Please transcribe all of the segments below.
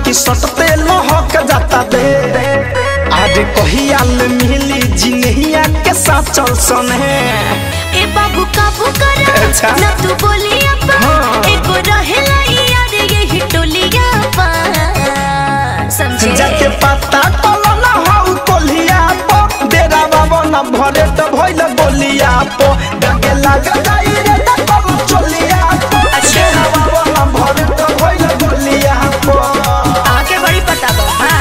कि सटते लहक जाता दे आज कहियाल मिली जिनहिया के साथ चल सने ए बाबू काबू करा अच्छा। ना तू बोलिया पा हाँ। एगो रहेला यार यही टोलिया पा समझे जाके पता कलो ना हौ कोलिया पो डेरा बाबा ना भरे त भइल गोलिया पो डगे लाग जाई रे त कम चलिया पो अच्छा। डेरा बाबा ना भरे त भइल गोलिया पो आके बड़ी पता बा हाँ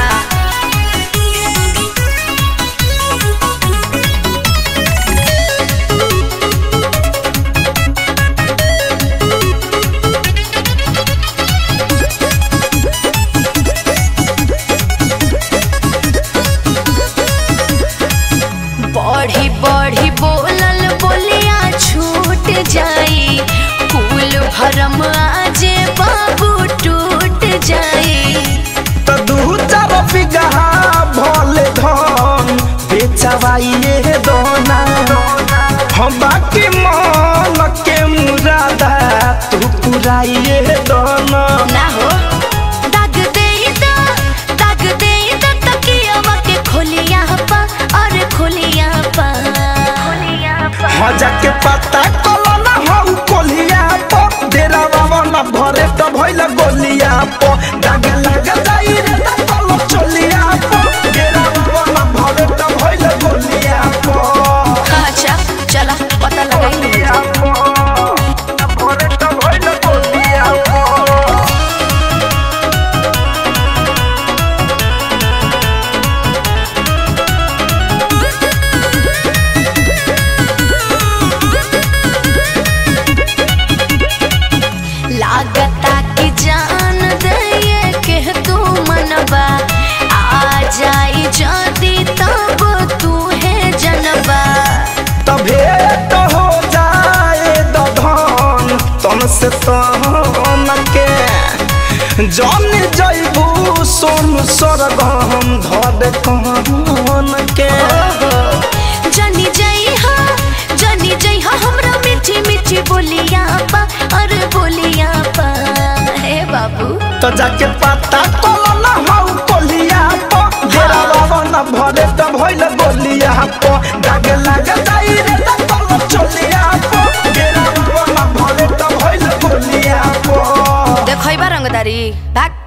बढ़ी बढ़ी बोलल बोलिया छूट जाई कुल भरम आजे बाबू टूट जाई त दू चार बिगहा भले धन बेचवाइए दोना हम बाकी मन के मुरादा तू पुराइए दोना ना हो दाग दे दा दाग दे दा तकियावा के खोलिया पा और खोलिया पा खोलिया पा मजा के पता कलो ना हौ कोलिया पो डेरा बाबा ना भरे त भइल गोलिया पो दाग लग जाई रे त कलो चलिया पो डेरा बाबा ना भरे त भइल गोलिया पो अच्छा चला पता लगाई गोलिया पो भरे त भइल गोलिया पो लागता कि जान दे के तू मनबा आ जाई जदी तब तू है जनबा तभे तो हो जाए दधन तन से तन के जन जैबू सोन सरगम धर कहन के जनी जई हा जनी जई हा हमरा मीठी मीठी बोलिया पा अरे बोलिया पा हे बाबू तो जाके पता कलो ना हौ कोलिया पो डेरा बाबा ना भरे त भइल गोलिया पो दाग लाग जाई रे त कलो चलिया पो डेरा बाबा ना भरे त भइल गोलिया पो देखैबा रंगदारी भाग